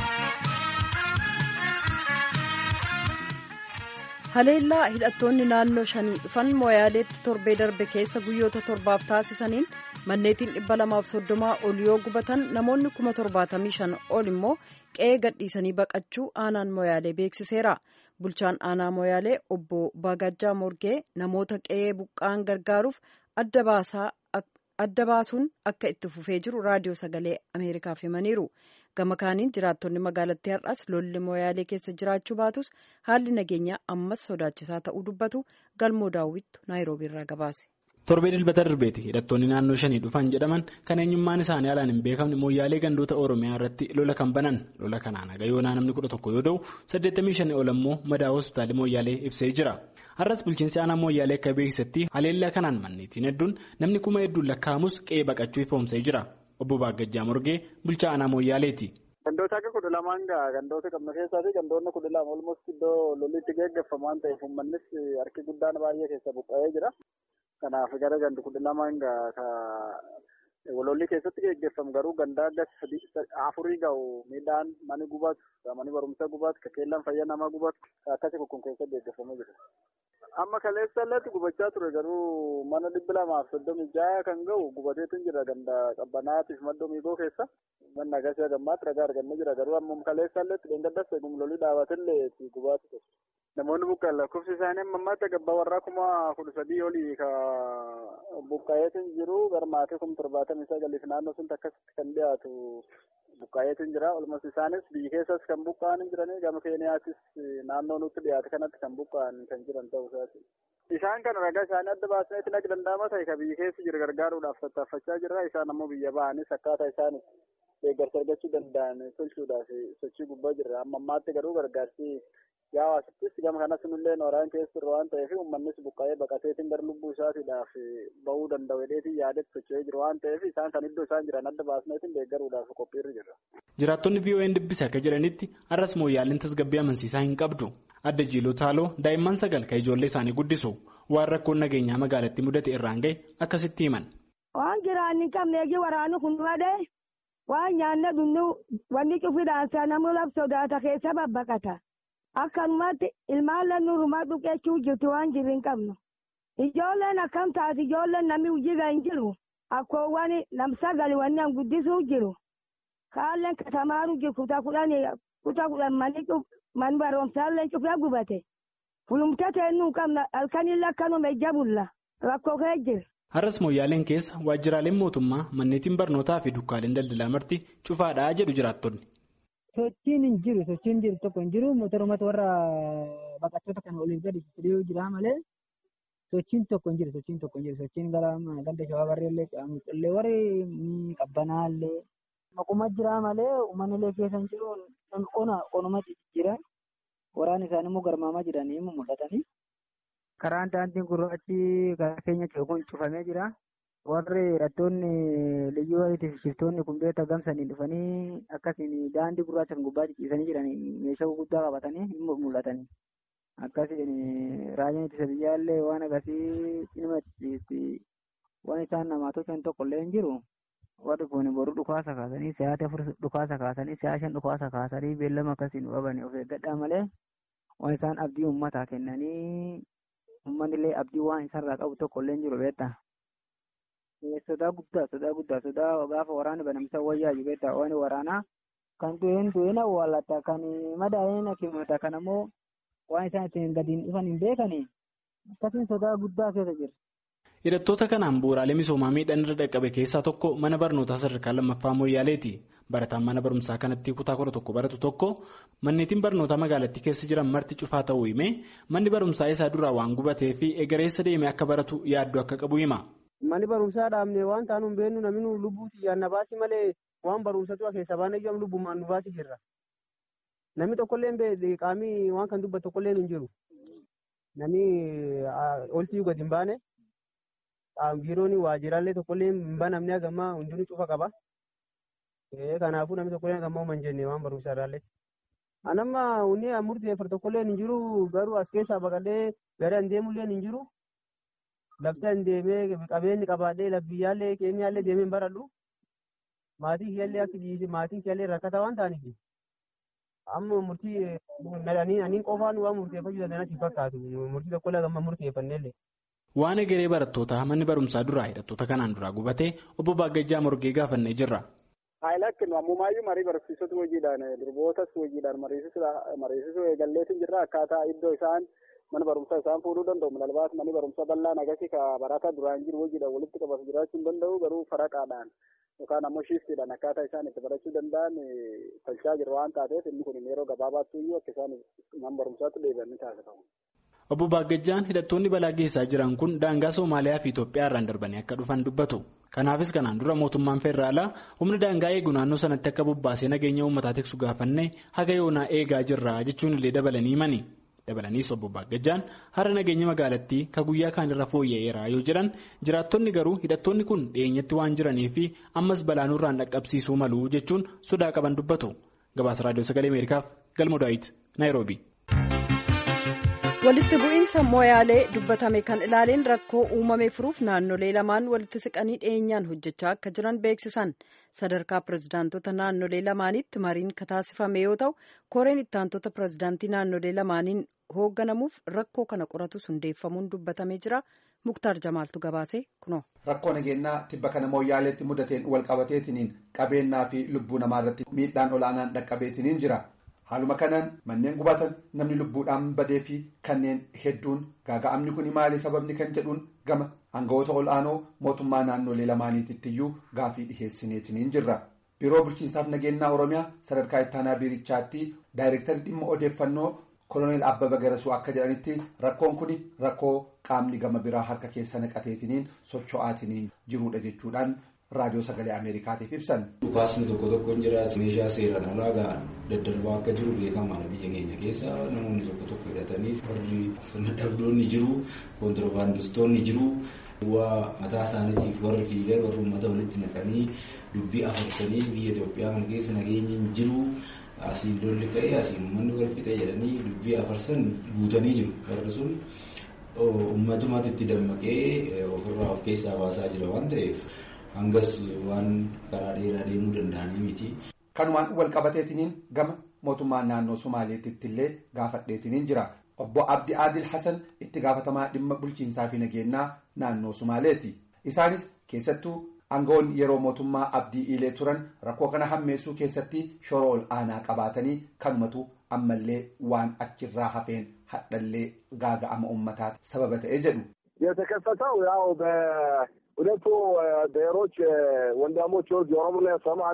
haleellaa hidhattoonni naannoo shanii dhufan mooyaaleetti torbee darbe keessa guyyoota torbaaf taasisaniin manneetiin dhibba lamaaf soddomaa ol yoo gubatan namoonni kuma torbaatamii shan ol immoo qe'ee gadhiisanii baqachuu aanaan mooyaalee beeksiseera bulchaan aanaa mooyaalee obbo Baagajjaa Morgee namoota qe'ee buqqaan gargaaruuf adda baasuun akka itti fufee jiru raadiyoo sagalee ameerikaaf himaniiru. gama kaaniin jiraattonni magaalattii har'as lolli mooyaalee keessa jiraachuu baatus haalli nageenyaa ammas sodaachisaa ta'uu dubbatu galmoo daawwittu naayiroobii irraa gabaase. torbee dilbata darbeeti hidhattoonni naannoo shanii dhufan jedhaman kan eenyummaan isaanii alaan hin beekamne mooyyaalee gandoota oromiyaa irratti lola kan banan lola kanaan haga yoonaa namni kudha tokko yoo ta'u 85 ol ammoo madaa hospitaalii mooyyaalee ibsee jira har'as bulchiinsi aanaa mooyyaalee akka beeksisetti haleellaa kanaan manneetiin hedduun namni kuma hedduun lakkaa'amus qe'ee baqachuu ifoomsee jira. obbo Baagajjaa Morgee bulchaa aanaa Mooyyaaleeti. Gandoota akka kudha lamaan gaa gandoota qabna keessaa fi gandoonni kudha lama olmost iddoo lolli itti geggeeffamu waan ta'eef uummannis harki guddaan baay'ee keessa buqqa'ee jira. Kanaaf gara gandi kudha lamaan gaa lolli keessatti geggeeffamu garuu gandaa afurii ga'u midhaan mani gubatu mani barumsa gubatu kakeellaan fayyaa namaa gubatu akkasii kun keessatti geggeeffamee jira. Amma kaleessa illee gubachaa ture garuu mana dhibba lamaaf soddomii jaha kan ga'u gubateetu jira ganda qabbanaatiif maddoo miigoo keessa. Manni agarsiisa gammaatti ragaa argannee jira garuu amma kaleessa illee dheengaddas eegum lolii dhaabatillee gubaatu ture. Namoonni buqqa'an lakkoofsi isaanii amma ammaatti gabbaa warraa kuma kudha sadii olii ka buqqa'eetu jiru garmaatee kuma torbaatamii sagaliif naannoo sun akkasitti kan dhiyaatu buqqa'eetu jira. Olmas isaanis biyya keessas kan buqqa'an jiranii gama keeniyaatis naannoo nutti dhiyaate kanatti kan buqqa'an kan jiran ta'uu isaati. Isaan kana ragaa isaanii adda baasneetiin akka danda'ama ta'e kan biyya keessa jiru gargaaruudhaaf tattaaffachaa jirra. Isaan ammoo biyya ba'anis akkaataa isaan deeggarsa argachuu danda'an tolchuudhaaf sochii gubbaa jirra. Amma ammaatti garuu gargaarsi yaa hawaasattis gama kanas nullee nooraan keessa jirru waan ta'eef uummannis buqqa'ee baqateetiin gara lubbuu isaatiidhaaf bahuu danda'u hedheetiin yaadetti socho'ee jiru waan ta'eef isaan kan iddoo isaan jiran adda baasneetiin deeggaruudhaaf qophiirra jirra. Jiraattonni VOA'n dubbise akka jedhanitti har'as mooyyaaleen tasgabbii amansiisaa hin qabdu. Adda Jiiloo Taaloo daa'imman sagal kan ijoollee isaanii guddisu waan rakkoon nageenyaa magaalattii mudate irraan ga'e akkasitti himan. Waan jiraan hin qabne eegi waraanni kun malee waan nyaanne dhunnu wanni cufiidhaan namni laf sodaata keessa babbaqata. Akkanumatti ilmaan lannuurumaa dhuqeechuu jirtu waan jirri hin qabnu. Ijoolleen akkam taate ijoolleen namni hojii hin jiru. Akkoowwan lamsagali wanni an guddisuu jiru. Kaalleen katamaaru jiru kutaa kudhan kutaa kudhan manni man barumsaallee cufee gubate. Fulumta teennuu qabna halkanillee akkanuma ija bulla. Rakkoo kee jira. Har'as mooyyaaleen keessa waajjiraaleen mootummaa manneetiin barnootaa fi dukkaaleen daldalaa marti cufaadhaa jedhu jiraattonni. Sochiin hin jiru sochiin jiru tokko hin jiru motorumatu warra baqattoota kana oliif gadi fidee jira malee sochiin tokko hin jiru sochiin tokko hin jiru sochiin gara ganda shawaa barreellee qaamxillee warri qabbanaallee maquma jira malee uummannilee keessa hin jiru qona qonumatti jira waraan isaanii immoo garmaamaa jiranii mul'atanii karaan daandiin gurraachi karaa keenya kun cufamee jira. warri hidhattoonni liyyuu wayitiif shiftoonni kun beektaa gamsanii dhufanii akkasiin daandii gurraacha kan gubbaa ciciisanii jiran meeshaa gurguddaa qabatanii hin mul'atanii akkasiin raayyaan ittisa biyyaallee waan akkasii cinima ciciisti waan isaan namaa tolchan tokko illee hin jiru warri kun boruu dhukaasa kaasanii sa'aatii afur dhukaasa kaasanii sa'a shan dhukaasa kaasanii beellama akkasiin qabanii of eeggadhaa malee waan isaan abdii uummataa kennanii uummanni illee abdii waan isarraa qabu tokko illee hin jiru beektaa. sodaa guddaa sodaa guddaa sodaa gaafa waraana banamsa wayyaa jibeeta waan waraanaa kan du'een du'een awwaallata kan madaa'een hakimata kan ammoo waan isaan ittiin gadiin dhufan hin beekani akkasiin sodaa guddaa keessa jira. Hidhattoota kanaan bu'uuraalee misoomaa miidhaan irra dhaqqabe keessaa tokko mana barnootaa sadarkaa lammaffaa mooyyaaleeti. Barataan mana barumsaa kanatti kutaa kudha tokko baratu tokko manneetiin barnootaa magaalattii keessa jiran marti cufaa ta'uu himee manni barumsaa isaa duraa waan gubatee fi egereessa deemee akka baratu yaaddoo akka qabu hima. Manni barumsaa dhaabne waan taanu hin beeknu namni lubbuu xiyyaan na baasi malee waan barumsatu keessa baanee jiran lubbumaan nu baasi jirra. Namni tokkollee qaamii waan kan dubbatu tokkollee hin jiru. Namni oltii gadi hin baane biiroon waajjiraalee tokkollee hin banamne hagammaa hundinuu cufa qaba. Kanaafuu namni tokkollee hagammaa hin jenne waan barumsaa irraallee. Anamma hunni murteeffatu tokkollee hin jiru garuu as keessaa baqadhee gara hin deemullee hin jiru. Lafti deemee qabeenyi qabaadhee labbiyyaallee keenyaallee deemee hin baradhu. Maatii kiyyaallee akka dhiise maatiin kiyyaallee rakkata waan ta'aniif amma murtii nadhanii aniin qofaan waan murteeffachuu danda'anitti fakkaatu murtii tokko illee amma murteeffannellee. Waan egeree barattootaa manni barumsaa duraa hidhattoota kanaan duraa gubatee obbo Baagajjaa Morgee gaafannee jirra. Haayilakkin ammumaayyuu marii barsiisota hojiidhaan durbootas hojiidhaan mariisisuu eegalleetiin jirra akkaataa iddoo isaan mana barumsaa isaan fuudhuu danda'u milalbaas manni barumsaa bal'aan agarsi ka barataa duraan jiru hojiidhaan walitti qabatu jiraachuu hin danda'u garuu faraqaadhaan yookaan ammoo shiiftiidhaan akkaataa isaan itti barachuu danda'an tolchaa jiru waan taateef inni kun yeroo gabaabaatti iyyuu akka isaan mana barumsaatti deebi'an ni taasifamu. Obbo Baagajjaan hidhattoonni balaa geessaa jiran kun daangaa Somaaliyaa fi Itoophiyaa irraan darbanii akka dhufan dubbatu. Kanaafis kanaan dura mootummaan federaalaa humna daangaa eegu naannoo sanatti akka bobbaasee nageenya uummataa tiksu gaafannee haga yoonaa eegaa jirra jechuun illee dabalanii himani. Dabalaniis obbo Baagajjaan hara nageenya magaalattii ka guyyaa kaanirra fooyya'eera yoo jedhan jiraattonni garuu hidhattoonni kun dhiyeenyatti waan jiranii fi ammas balaa nurraan dhaqqabsiisuu malu jechuun sodaa qaban dubbatu. Gabaasa Raadiyoo Sagalee Ameerikaaf Galmo Daawit Naayiroobi. walitti bu'iinsa mooyaalee dubbatame kan ilaaleen rakkoo uumame furuuf naannolee lamaan walitti siqanii dhiyeenyaan hojjechaa akka jiran beeksisan sadarkaa pirezidaantota naannolee lamaanitti mariin kataasifame yoo ta'u koreen ittaantota pirezidaantii naannolee lamaaniin hoogganamuuf rakkoo kana qoratus hundeeffamuun dubbatamee jira muktaar jamaaltu gabaase kuno. rakkoo nageenyaa tibba kana mooyaaleetti mudateen walqabateetiniin qabeenyaa fi lubbuu namaa irratti miidhaan olaanaan dhaqqabeetiniin jira. haaluma kanaan manneen gubatan namni lubbuudhaan badee fi kanneen hedduun gaaga'amni kun maali sababni kan jedhuun gama aangawoota ol'aanoo mootummaa naannolee lamaaniitittiyuu gaafii dhiheessineetiniin jirra. biiroo bulchiinsaaf nageenyaa oromiyaa sadarkaa ittaanaa biirichaatti daayirektarri dhimma odeeffannoo koloneel abbaba garasuu akka jedhanitti rakkoon kun rakkoo qaamni gama biraa harka keessa naqateetiniin socho'aatiniin jirudha jechuudhaan. raadiyoo sagalee ameerikaatiif ibsan. dhukaasni tokko tokko hin jiraatu meeshaa seeraan alaa ga'an daddarbaa akka jiru beekamaadha biyya keenya keessa namoonni tokko tokko hidhatanii warri sirna dhabdoonni jiru koontirbaandistoonni jiru waa mataa isaaniitiif warri fiigan warri uummata walitti naqanii dubbii afarsanii biyya Itoophiyaa kana keessa nageenyi hin jiru asiin lolli ka'ee asiin uummanni wal fixee jedhanii dubbii afarsan guutanii jiru warri sun uummatummaatti itti dammaqee ofirraa of keessaa baasaa jira waan ta'eef. hangas waan karaa dheeraa deemuu danda'anii miti. Kanumaan wal qabateetiniin gama mootummaa naannoo Somaaleetitti illee gaafadheetiniin jira. Obbo Abdi Adil Hassan itti gaafatamaa dhimma bulchiinsaa fi nageenyaa naannoo Somaaleeti. Isaanis keessattuu aangawoonni yeroo mootummaa Abdii Iilee turan rakkoo kana hammeessuu keessatti shoora ol aanaa qabaatanii kanumatu ammallee waan achirraa hafeen hadhallee gaaga'ama uummataati sababa ta'ee jedhu. የተከሰተው ያው ሁለቱ ብሔሮች ወንድሞች የኦሮሞና የሶማሌ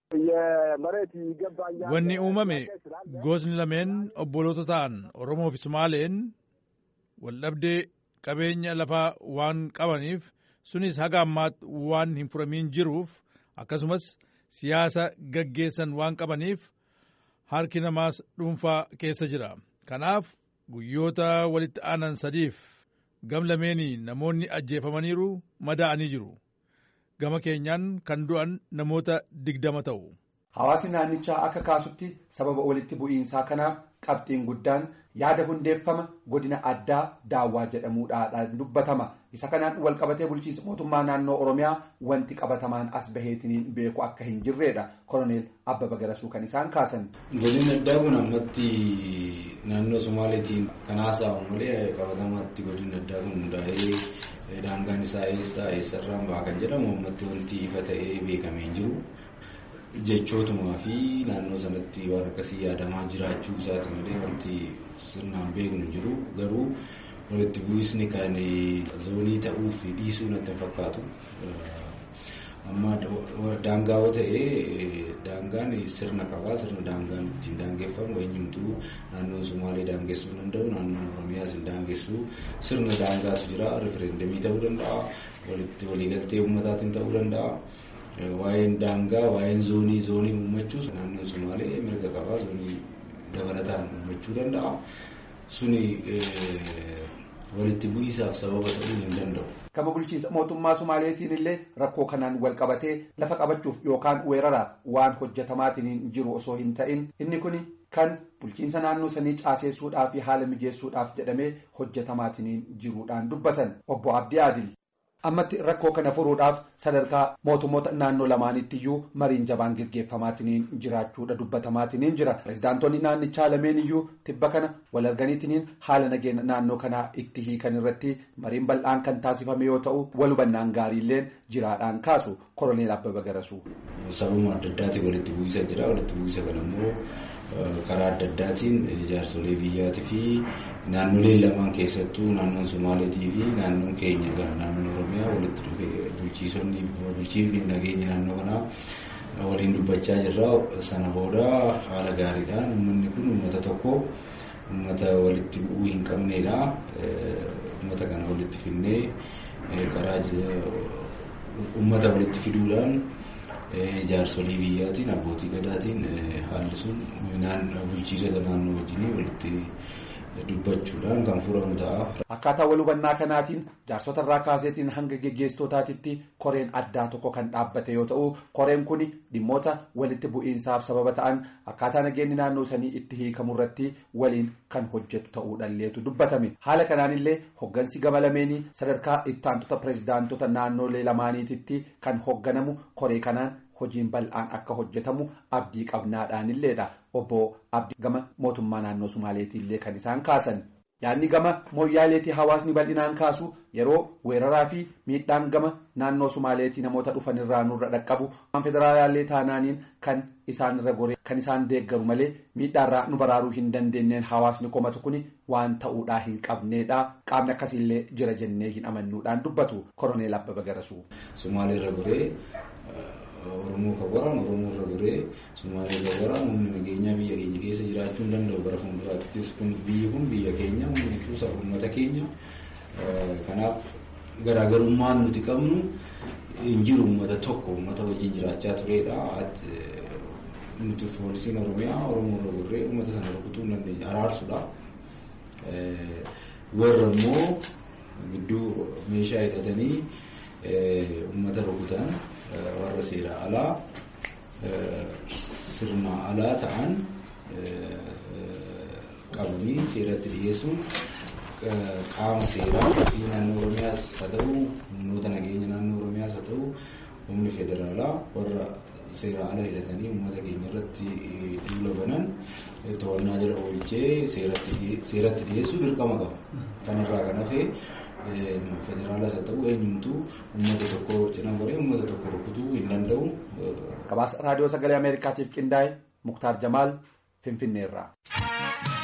የመሬት ይገባኛል wanni uumame gosni lameen obboloota ta'an oromoo fi somaaleen waldhabdee qabeenya lafaa waan qabaniif sunis haga ammaatti waan hin furamiin jiruuf akkasumas siyaasa gaggeessan waan qabaniif harki namaas dhuunfaa keessa jira kanaaf guyyoota walitti aanan sadiif gam lameenii namoonni ajjeefamaniiru madaa'anii jiru gama keenyaan kan du'an namoota digdama ta'u. Hawaasni naannichaa akka kaasutti sababa walitti bu'iinsaa kanaaf qabxiin guddaan yaada hundeeffama godina addaa daawwaa jedhamuudhaan dubbatama. Isa kanaan wal qabatee bulchiinsa mootummaa naannoo Oromiyaa wanti qabatamaan as baheetiniin beeku akka hin jirredha. Koloneel Abbaba Garasuu kan isaan kaasan. Godinni addaa kun ammatti naannoo Somaaleetiin kan haasa'amu malee qabatamaatti godinni addaa kun hundaa'ee daangaan isaa eessaa eessarraan ba'a kan jedhamu ammatti wanti ifa ta'ee beekamee hin jiru. jechootumaa fi naannoo sanatti waan akkasii yaadamaa jiraachuu isaati malee wanti sirnaan beeknu jiru garuu walitti bu'isni kan zoonii ta'uuf dhiisuu natti fakkaatu. Amma daangaa yoo ta'e daangaan sirna qabaa sirna daangaan ittiin daangeffamu eenyumtuu naannoon Sumaalee daangessuu danda'u naannoon Oromiyaas hin daangessu sirna daangaatu jira rifereendamii ta'uu danda'a walitti waliigaltee uummataatiin ta'uu danda'a. waa'een daangaa waa'een zoonii zoonii uummachuus naannoon Sumaalee mirga qabaa zoonii dabalataan uummachuu danda'a. Suni walitti bu'iisaaf sababa ta'uu hin danda'u. Gama bulchiinsa mootummaa Sumaaleetiin illee rakkoo kanaan wal qabatee lafa qabachuuf yookaan weeraraaf waan hojjetamaatiin jiru osoo hin ta'in inni kun kan bulchiinsa naannoo sanii caaseessuudhaaf fi haala mijeessuudhaaf jedhamee hojjetamaatiin jiruudhaan dubbatan obbo Abdii Adil. ammatti rakkoo kana furuudhaaf sadarkaa mootummoota naannoo lamaanitti mariin jabaan geggeeffamaatiniin jiraachuudha dubbatamaatiniin jira pirezidaantonni naannichaa lameen iyyuu tibba kana wal arganiitiniin haala nageenya naannoo kanaa itti hiikan irratti mariin bal'aan kan taasifame yoo ta'u wal hubannaan gaariilleen jiraadhaan kaasu koroneel abbaba garasuu. sababuma adda addaatiin walitti bu'iinsa jira walitti bu'iinsa kana immoo karaa adda addaatiin jaarsolee biyyaatii fi naannolee lamaan keessattuu naannoon Somaaleetii fi naannoon keenya naannoon Oromiyaa walitti dhufee bulchiisonni bulchiifni nageenya naannoo kanaa waliin dubbachaa jirra. Sana booda haala gaariidhaan uummanni kun uummata tokko uummata walitti bu'uu hin qabnedha. Uummata kana walitti fidnee karaa uummata walitti fiduudhaan jaarsolii biyyaatiin abbootii gadaatiin haalli sun bulchiisota naannoo wajjin walitti dubbachuudhaan kan furamu ta'a. Akkaataa wal hubannaa kanaatiin jaarsota irraa kaaseetiin hanga geggeessitootaatitti koreen addaa tokko kan dhaabbate yoo ta'u koreen kun dhimmoota walitti bu'iinsaaf sababa ta'an akkaataa nageenyi naannoo sanii itti hiikamu irratti waliin kan hojjetu ta'uudhaalleetu dubbatame haala kanaanillee hoggansi gama lameenii sadarkaa ittaantota pirezidaantota naannolee lamaaniititti kan hogganamu koree kanaan hojiin bal'aan akka hojjetamu abdii qabnaadhaanilleedha obbo abdii gama mootummaa naannoo sumaaleetiillee kan isaan kaasan yaadni gama mooyyaaleetii hawaasni bal'inaan kaasu yeroo weeraraa fi miidhaan gama naannoo sumaaleetii namoota dhufan irraa nurra dhaqqabu federaalaallee taanaaniin kan isaan irra goree kan isaan deeggaru malee miidhaarraa nu baraaruu hin dandeenyeen hawaasni komatu kun waan ta'uudhaa hin qabneedha qaamni akkasiillee jira jennee hin amannuudhaan dubbatu koroneel abbaba garasuu. Sumaalee irra goree Oromoo kan waraanu Oromoo irra goree Sumaalee irra waraanu humni nageenyaa biyya keenya keessa jiraachuu hin danda'u bara fuulduraattis kun biyyi kun biyya keenya humni kuusa uummata keenya kanaaf garaagarummaan nuti qabnu hin jiru uummata tokko uummata wajjin jiraachaa turedha. Nuti poolisiin Oromiyaa Oromoo irra goree uummata sana rukutuu hin dandeenya araarsuudha. Warra immoo gidduu meeshaa hidhatanii uummata rukutan warra seera alaa sirna alaa ta'an qabanii seeratti dhiyeessuun qaama seeraa naannoo Oromiyaas haa ta'u humnoota nageenya naannoo Oromiyaas haa ta'u humni federaalaa warra seera ala hidhatanii uummata keenya irratti duula banan to'annaa jala oolchee seeratti dhiyeessuu dirqama qaba. Kanarraa kan hafe federaalas haa ta'u eenyumtuu uummata tokko cina goree uummata tokko rukutuu hin danda'u. Gabaasa raadiyoo sagalee Ameerikaatiif qindaa'e Muktaar Jamaal Finfinneerraa.